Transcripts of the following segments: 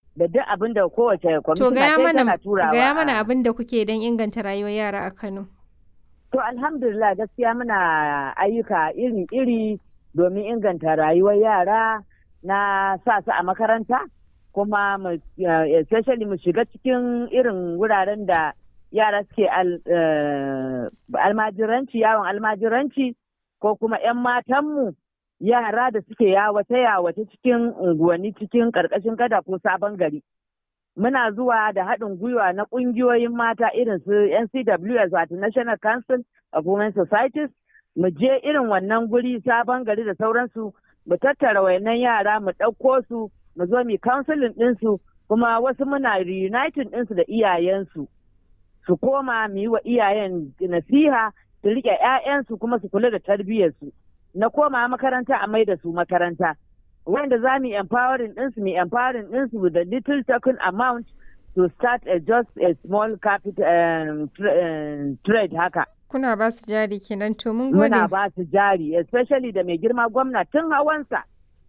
da duk abin da kowace To kwamishina gaya ta mana tana turawa. gaya a- mana abin da kuke don inganta rayuwar yara a Kano. To alhamdulillah gaskiya muna ayyuka iri-iri domin inganta rayuwar yara na sa su a makaranta kuma mu eh, especially mu shiga cikin irin wuraren da yara suke al- eh, almajiranci yawon almajiranci ko kuma 'yan matanmu yara da suke yawace-yawace cikin unguwanni cikin ƙarƙashin gada ko sabon gari. muna zuwa da haɗin gwiwa na ƙungiyoyin mata irin su NCWS wato National Council of Women Societies mu je irin wannan guri sabon gari da sauransu mu tattara wayannan yara mu ɗauko su mu zo mu counseling ɗinsu kuma wasu muna reuniting ɗinsu da iyayensu su koma mu yi wa iyayen nasiha su riƙe 'ya'yansu kuma su kula da tarbiyyarsu na koma makaranta a mai da su makaranta wanda za mu yi empowering ɗinsu mu empowering ɗinsu with a little token amount to start a just a small capital um, tra- um, trade haka. Kuna ba su jari kenan to mun gode. Muna ba su jari especially da mai girma gwamna tun hawansa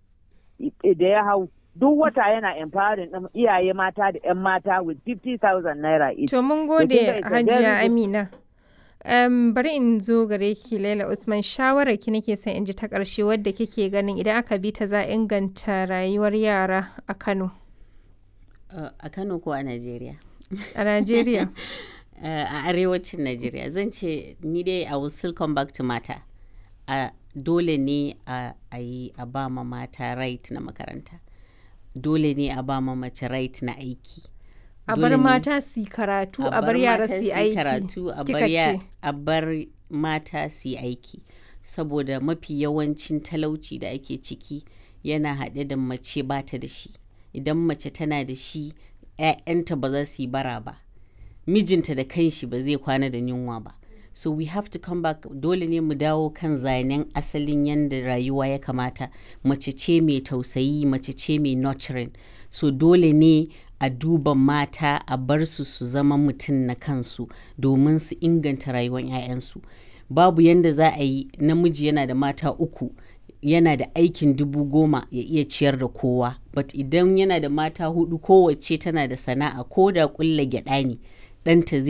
i- da ya hau duk wata yana empowering ɗin iyaye mata da 'yan mata with 50,000 naira each. To mun kin gode ga it's a Hajiya very good- Amina. Um, bari in zo gare ki Laila Usman shawarar ki nake son in ji ta ƙarshe wadda kike ganin idan aka bi ta za a inganta rayuwar yara a Kano Uh, a Kano ko a Najeriya? a Najeriya. Uh, a arewacin Najeriya zan ce ni dai I will still come back to mata. Uh, dole ne a a yi a ba ma mata right na makaranta. Dole ne a ba ma mace right na aiki. A Dole bar ne mata su yi karatu a bar yara mata su yi aiki. karatu a kika bar ya- ce. a bar mata su yi aiki saboda mafi yawancin talauci da ake ciki yana haɗe da mace ba ta da shi idan mace tana da shi 'ya'yanta ba za su yi bara ba mijinta da kanshi ba zai kwana da yunwa ba so we have to come back dole ne mu dawo kan zanen asalin yadda rayuwa ya kamata mace ce mai tausayi mace ce mai nurturing so dole ne a duba mata a bar su su zama mutum na kansu domin su inganta rayuwar 'ya'yansu babu yadda za a yi namiji yana da mata uku yana da aikin dubu goma ya iya ciyar da kowa but idan yana da mata hudu kowace tana da sana'a ko da kulla gyada ne ɗanta zai